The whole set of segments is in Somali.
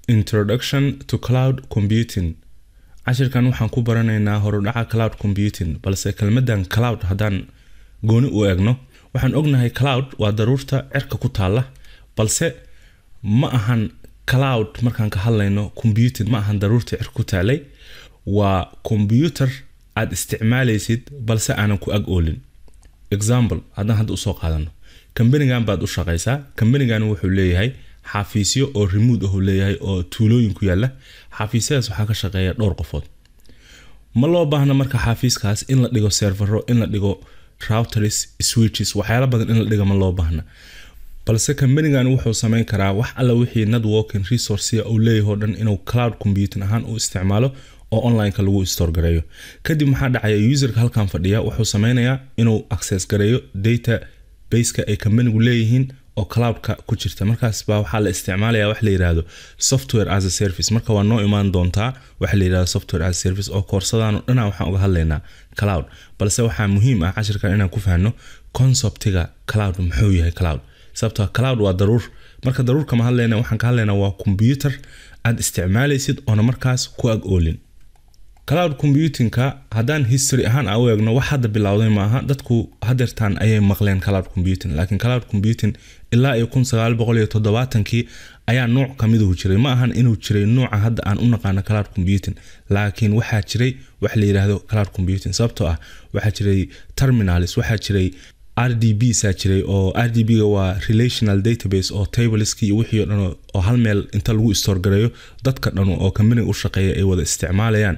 introduction to cloud computing cashirkan waxaan ku baranaynaa horudhaca cloud computing balse kelmadan cloud haddaan gooni u eegno waxaan ognahay cloud waa daruurta cirka ku taalla balse ma ahan cloud markaan ka hadlayno computing ma ahan daruurta cirka ku taalay waa computer aad isticmaalaysid balse aanan ku ag oolin example haddaan hadda usoo qaadano kambanigan baad u shaqaysaa kambanigan wuxuu leeyahay xafiisyo oo remote ah uu leeyahay oo tuulooyin ku yaala xafiisyadaas waxaa ka shaqeeya dhowr qofood ma loo baahna marka xafiiskaas in la dhigo servero in la dhigo routers switches waxyaala badan in la dhiga ma loo baahna balse kambanigan wuxuu sameyn karaa wax alla wixii networking resourcea uu leeyahay o dhan inuu cloud computing ahaan u isticmaalo oo onlineka lagu store gareeyo kadib maxaa dhacaya userka halkan fadhiya wuxuu sameynayaa inuu access gareeyo data baseka ay kambanigu leeyihiin oo cloudka ku jirta markaas baa waxaa la isticmaalaya wax la yidhaahdo software as a service marka waa noo imaan doontaa waxa la yidhahdo software as a service oo koorsadaano dhana waxaan uga hadlaynaa cloud balse waxaa muhiim ah cashirkan inaan ku fahno conceptiga cloud muxuu yahay cloud sababtoo cloud waa daruur marka daruur kama hadlayna waxaan ka hadlaynaa waa computer aad isticmaalaysid oona markaas ku ag oolin cloud computingka haddaan history ahaan a u eegno wax hadda bilowday maaha dadku hadeertaan ayay maqleen cloud computing laakiin cloud computing ilaa iyo kun sagaal boqol iyo toddobaatankii ayaa nuuc kamiduhu jiray ma ahan inuu jiray nuuca hadda aan u naqaano cloud computing laakiin waxaa jiray wax la yidhaahdo cloud computing sababtoo ah waxaa jiray terminalis waxaa jiray r d b saa jiray oo r d b ga waa relational database oo tableski iyo wixii o dhan oo hal meel inta lagu store gareeyo dadka dhanu oo kambaniga u shaqeeya ay wada isticmaalayaan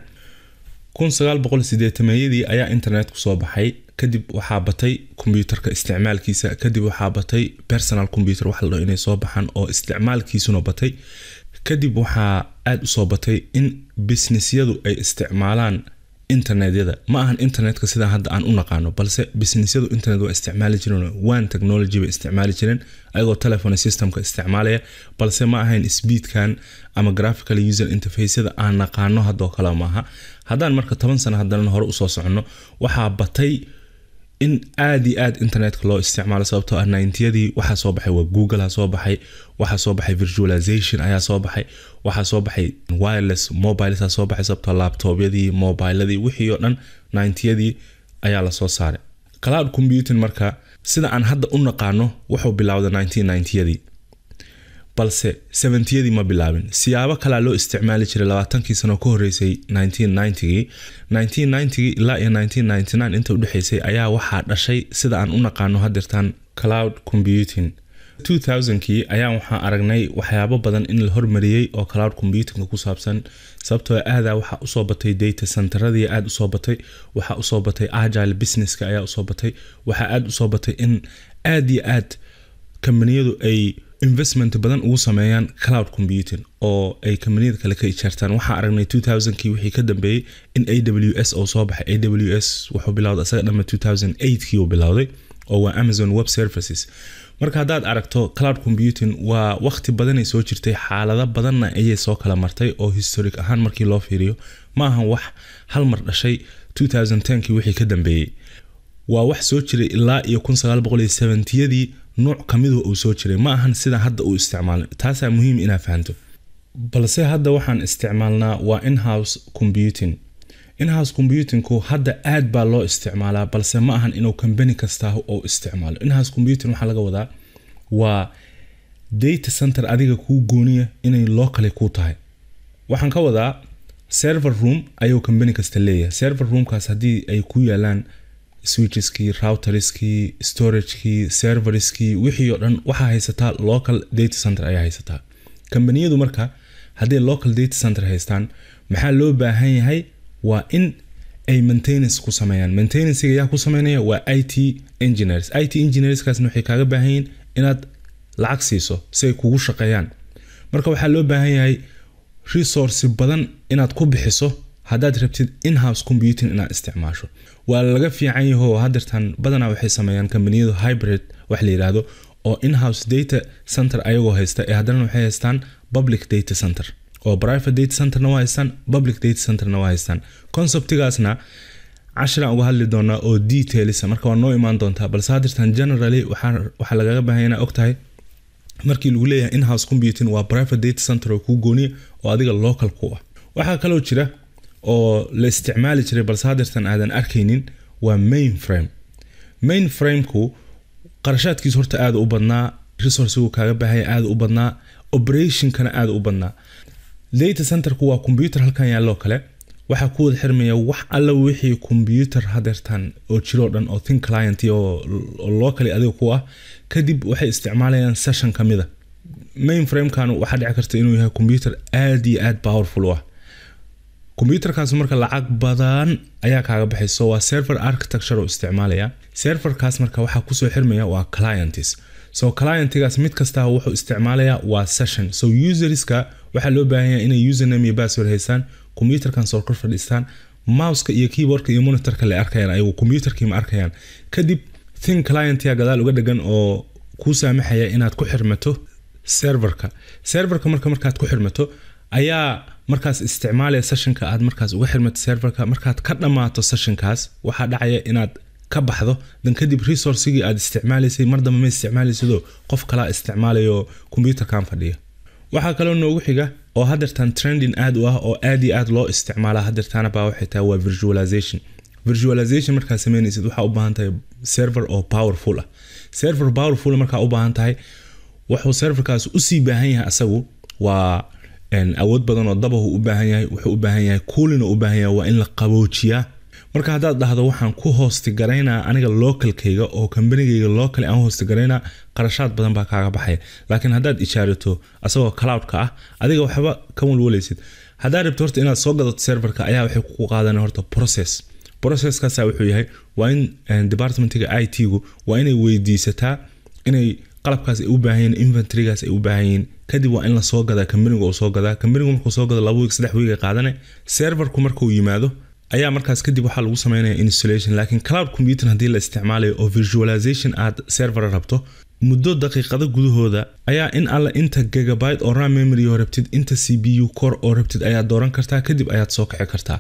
kun sagaal boqol sideetameeyadii ayaa internetku soo baxay kadib waxaa batay kombyuutarka isticmaalkiisa kadib waxaa batay personal computer wax la dhaho inay soo baxaan oo isticmaalkiisuna batay kadib waxaa aada usoo batay in businessyadu ay isticmaalaan internetyada ma ahan internetka sidaa hadda aan u naqaano balse businessyadu internet waa isticmaali jireen one technology bay isticmaali jireen ayagoo telephone systemka isticmaalaya balse ma ahayn speedkan ama graphical user interfaceyada aan naqaano haddoo kale maaha haddaan marka toban sano haddana hore usoo soconno waxaa batay in aada iyo aad internetka loo isticmaalo sababtoo ah nintyadii waxaa soo baxay waa google soo baxay waxaa soo baxay virtualization ayaa soo baxay waxaa soo baxay wireless mobiles soo baxay sababtoo laptopyadii mobiladii wixii oo dhan nintyadii ayaa lasoo saaray cloud computing marka sida aan hadda u naqaano wuxuu bilowday nineteen nintyadii balse seventyadii ma bilaabin siyaabo kalea loo isticmaali jiray labaatankii sano ka horeysay nineteen nintygii nineteen nintygii ilaa iyo nineteen ninety nine inta udhexeysay ayaa waxaa dhashay sida aan u naqaano hadeertaan cloud computing two thousandkii ayaa waxaan aragnay waxyaabo badan in la hormariyey oo cloud computingka ku saabsan sababtoo aadaa waxaa usoo batay data centeradii aada usoo batay waxaa usoo batay agile businesska ayaa usoo batay waxaa aada usoo batay in aad iyo aad kambaniyadu ay investment badan ugu sameeyaan cloud computing oo ay kambaniyada kale ka ijaartaan waxaa aragnay two thousandkii wixii ka dambeeyey in a w s oo soo baxay a w s wuxuu bilowday asaga dhamma two thousand eightkii uu bilowday oo waa amazon web services marka haddaad aragto cloud computing waa waqti badanay soo jirtay xaalado badanna ayay soo kala martay oo historic ahaan markii loo fiiriyo ma ahan wax hal mar dhashay two thousand tenkii wixii ka dambeeyey waa wax soo jiray ilaa iyo kun sagaal boqol iyo seventyadii nuuc kamidu uu soo jiray ma ahan sida hadda uu isticmaalo taasaa muhiim inaa fahanto balse hadda waxaan isticmaalnaa waa inhouse computing inhouse computingku hadda aad baa loo isticmaalaa balse ma ahan inuu kambani kastaa oo isticmaalo inhouse computing waxaa laga wadaa waa data center adiga kuu gooniya inay locally kuu tahay waxaan ka wadaa server room ayuu kambani kasta leeyahay server roomkaas haddii ay ku yaalaan switcheskii routerskii storagekii serverskii wixii oo dhan waxaa haysataa local data center ayaa haysataa kambaniyadu marka hadday local data center haystaan maxaa loo baahan yahay waa in ay maintenance ku sameeyaan maintenancega yaa ku sameynaya waa i t engineers i t engineerskaasna waxay kaaga baahan yihiin inaad lacag siiso si ay kugu shaqeeyaan marka waxaa loo baahan yahay resource badan inaad ku bixiso haddaad rabtid inhouse computing inaad isticmaasho waa laga fiican yaho hadeertan badanaa waxay sameeyaan kambaniyadu hybrid wax la yidhaahdo oo inhouse data center ayagoo haysta ee haddana waxay haystaan public data center oo private data centerna waa haystaan public data centerna waa haystaan conceptigaasna cashiraan uga hadli doonaa oo details marka waa noo imaan doontaa balse hadirtan generally waxaa lagaga baahanya inaa ogtahay markii lagu leeyahay in-house computing waa private data center oo kuu gooniya oo adiga local ku ah waxaa kaloo jira oo la isticmaali jiray balse hadeertan aadan arkaynin waa mainframe mainframeku qarashaadkiisu horta aada u badnaa resourcigu kaaga baahaya aada u badnaa operationkana aada u badnaa data centerku waa computer halkan yaalloo kale waxaa ku wada xirmaya wax alla wixii computer hadeertan oo jiroo dhan oo think client oo locally adiga ku ah kadib waxay isticmaalayaan session ka mida mainframekan waxaa dhici karta inuu yahay computer aada iyo aada powerful u ah computerkaas marka lacag badan ayaa kaaga baxayso waa server architecture oo isticmaalaya serverkaas marka waxaa kusoo xirmaya waa clients so clientigaas mid kasta wuxuu isticmaalaya waa session so userska waxaa loo baahan yahay inay username iyo password haystaan computerkan soo kor fadhiistaan mouseka iyo keyboardka iyo monitorka la arkayaan ayagu computerkii ma arkayaan kadib thin clientia gadaal uga dhegan oo kuu saamaxaya inaad ku xirmato serverka serverka marka markaad ku xirmato ayaa markaas isticmaalaya sessionka aad markaas uga xirmato serverka markaad ka dhammaato sessionkaas waxaa dhacaya inaad ka baxdo dan kadib resourcigii aad isticmaalaysay mar dambe ma isticmaalaysidoo qof kalaa isticmaalayo computerkan fadhiya waxaa kaloo noogu xiga oo hadeertan trending aad u ah oo aad iyo aad loo isticmaala hadeertaana baa waxay tahay waa virtualization virtualization markaad sameynaysid waxaa u baahan tahay server oo powerful ah server powerful markaa u baahan tahay wuxuu serverkaas usii baahan yahay asagu waa awood badan oo dabahu u baahan yahay wuxuu u baahan yahay coolin u baahan yahay waa in la qaboojiyaa marka haddaad dhahdo waxaan ku hoostigaraynaa aniga localkayga oo kambanigayga local aan hoostigaraynaa qarashaad badan baa kaaga baxaya laakiin haddaad ishaarato asagoo cloudka ah adiga waxba ka walwalaysid haddaad rabto horta inaad soo gadato serverka ayaa waxay ku qaadan horta process processkaasa wuxuu yahay waa in departmentiga i t-gu waa inay weydiisataa inay qalabkaas ay u baahan yihiin inventorygaas ay u baahan yihiin kadib waa in la soo gadaa kambaniga uu soo gadaa kambanigu markuu soo gado laba wiig saddex wiig ay qaadane serverku markuu yimaado ayaa markaas kadib waxaa lagu sameynaya installation laakiin cloud computing haddii la isticmaalayo oo visualization aad server rabto muddo daqiiqado gudahooda ayaa in alle inta gigabyte oo ram memory oo rabtid inta c b u core oo rabtid ayaad dooran kartaa kadib ayaad soo kici kartaa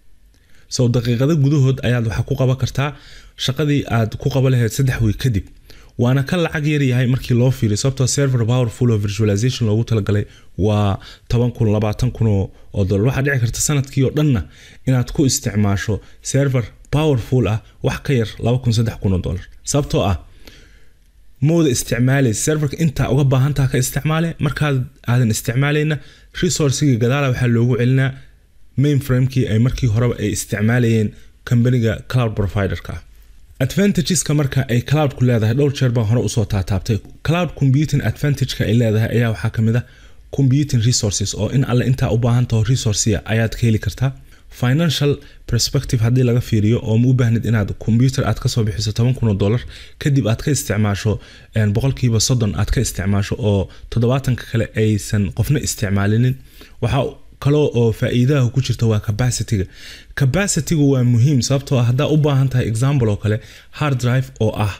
so daqiiqado gudahood ayaad waxa ku qaban kartaa shaqadii aad ku qaba lahayd saddex wiig kadib waana ka lacag yar yahay markii loo fiiriyo sababtoo server powerful oo virtualization loogu talagalay waa toban kun labaatan kun oo dollar waxaa dhici karta sanadkii oo dhanna inaad ku isticmaasho server powerful ah wax ka yar laba kun saddex kun oo dollar sababtoo ah mooda isticmaalay serverka intaa uga baahantaha ka isticmaale markaad aadan isticmaalayna resourcigii gadaala waxaa loogu celinaa mainframekii ay markii horeba ay isticmaalayeen kambaniga cloud providerka ah advantageska marka ay cloudku leedahay dhowr jeer baan hore usoo taataabtay cloud computing advantageka ay leedahay ayaa waxaa kamid a computing resources oo in alle intaa u baahantaho resourcia ayaad ka heli kartaa financial perspective haddii laga fiiriyo oo ma u baahnid inaad computer aad kasoo bixiso toban kun oo dollar kadib aad ka isticmaasho boqolkiiba soddon aad ka isticmaasho oo toddobaatanka kale aysan qofna isticmaalinin waxaa kaloo oo faa-iidaha ku jirta waa capacityga capacitygu waa muhiim sababtoo ah haddaa u baahan tahay example oo kale hard drive oo ah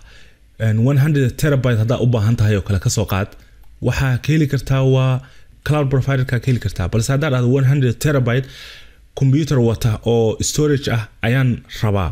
terabyte haddaa u baahan tahay oo kale kasoo qaad waxaa ka heli kartaa waa cloud providerka ka heli kartaa balse haddaa dhahdo terabyte computer wata oo storage ah ayaan rabaa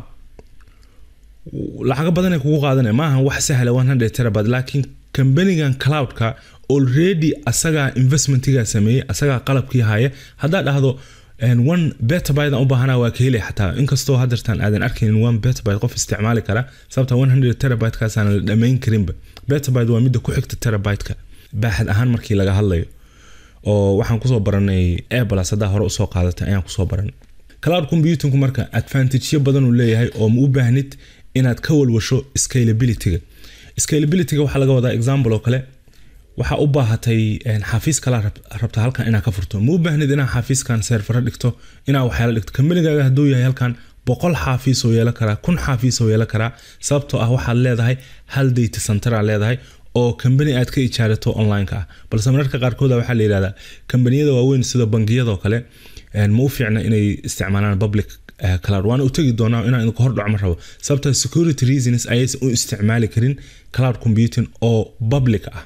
lacago badan ay kugu qaadanaya maaha wax sahla terabyte laakiin kambanigan cloudka already asagaa investmentigaa sameeyey asagaa qalabkii haya haddaa dhahdo one betabyte aan u baahana waa ka helay xataa inkastoo hadeertan aadan arkaynin one betabyte qof isticmaali kara sababta one hundred terabytekaasaan la dhamayn karinba betabyte waa midda ku xigta terabyteka baaxad ahaan markii laga hadlayo oo waxaan kusoo baranay airblas haddaa hore usoo qaadatay ayaan kusoo baranay cloud computingku marka advantageyo badan uu leeyahay oo ma u baahnid inaad ka walwasho scalabilityga scalabilityga waxaa laga wadaa example oo kale waxaa u baahatay xafiis kala rabta halkan inaa ka furto ma u baahnid inaa xafiiskan serfaro dhigto inaa waxyaala dhigto kambanigaaga hadduu yahay halkan boqol xaafiis oo yeelan karaa kun xaafiis oo yeelan karaa sababtoo ah waxaad leedahay hal data center aa leedahay oo kambani aad ka ijaarato onlineka ah balse mararka qaarkooda waxaa la yihahdaa kambaniyada waaweyn sida bangiyadoo kale ma u fiicna inay isticmaalaan public cloud waana u tegi doonaa inaan idinku hordhaco ma rabo sababta security reasons ayaysan u isticmaali karin cloud computing oo public ah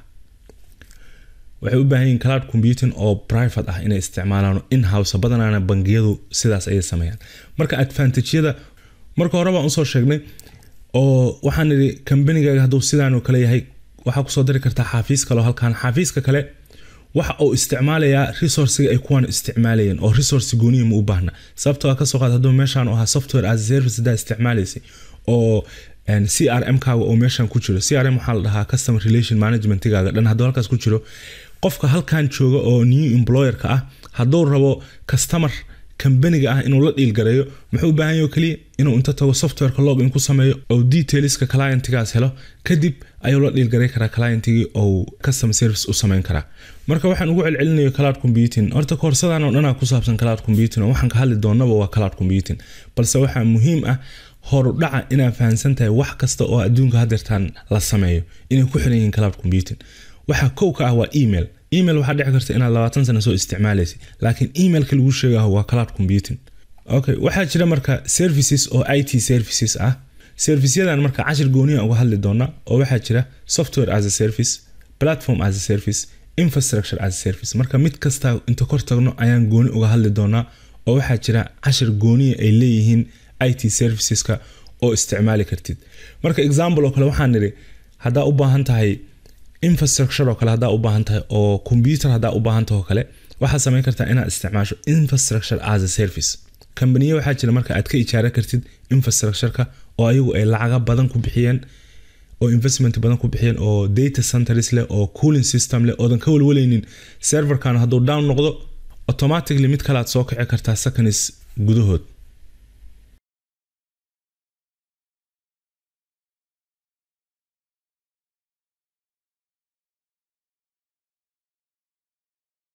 waxay u baahan yihin cloud computing oo private ah inay isticmaalaan in-house badanaana bangiyadu sidaas ayay sameeyaan marka advantageyada marka hore baan usoo sheegnay oo waxaan idhi kambanigaaga hadduu sidaan oo kale yahay waxaa kusoo dari kartaa xaafiis kaleo halkan xaafiiska kale waxa uu isticmaalayaa resourciga ay kuwan isticmaalayeen oo resource gooniya ma u baahna sababtoo a kasoo qaad hadduu meeshaan u ahaa software as a service haddaa isticmaalaysay oo c r m kaaga oo meeshan ku jiro c r m waxaa la dhahaa customer relation managementigaaga dhan hadduu halkaas ku jiro qofka halkan jooga oo new employerka ah hadduu rabo customer kambaniga ah inuu la dhiilgareeyo muxuu u baahan yaho keliya inuu inta tago softwareka login ku sameeyo oo detailska clientigaas helo kadib ayuu la dhiilgaray karaa clientigii ou customer service u samayn karaa marka waxaan ugu celcelinayo cloud computing horta koorsadan oo dhanaa ku saabsan cloud computing oo waxaan ka hadli doonaba waa cloud computing balse waxaa muhiim ah horudhaca inaad fahamsan tahay wax kasta oo adduunka hadeertaan la sameeyo inay ku xiran yihiin cloud computing waxaa kow ka ah waa email email waxaa dhici karta inaad labaatan sano soo isticmaalaysay laakiin emailka lagu sheegaho waa cloud computing okay waxaa jira marka services oo i t services ah serviceyadan marka cashir gooniya uga hadli doona oo waxaa jira software as a service platform as a service infrastructure as a service marka mid kasta inta kor tagno ayaan gooni uga hadli doonaa oo waxaa jira cashir gooniya ay leeyihiin i t serviceska oo isticmaali kartid marka example oo kale waxaan nidhi haddaa u baahan tahay infrastructure oo kale haddaa u baahan tahay oo computer haddaa u baahan tahay oo kale waxaad samayn kartaa inaad isticmaasho infrastructure as a service kambaniya waxaa jira marka aad ka ijaara kartid infrastructureka oo ayagu ay lacaga badan ku bixiyeen oo investment badan ku bixiyeen oo data centers leh oo cooling system leh oodan ka walwalaynin serverkan hadduu down noqdo automatically mid kale aad soo kici kartaa seconds gudahood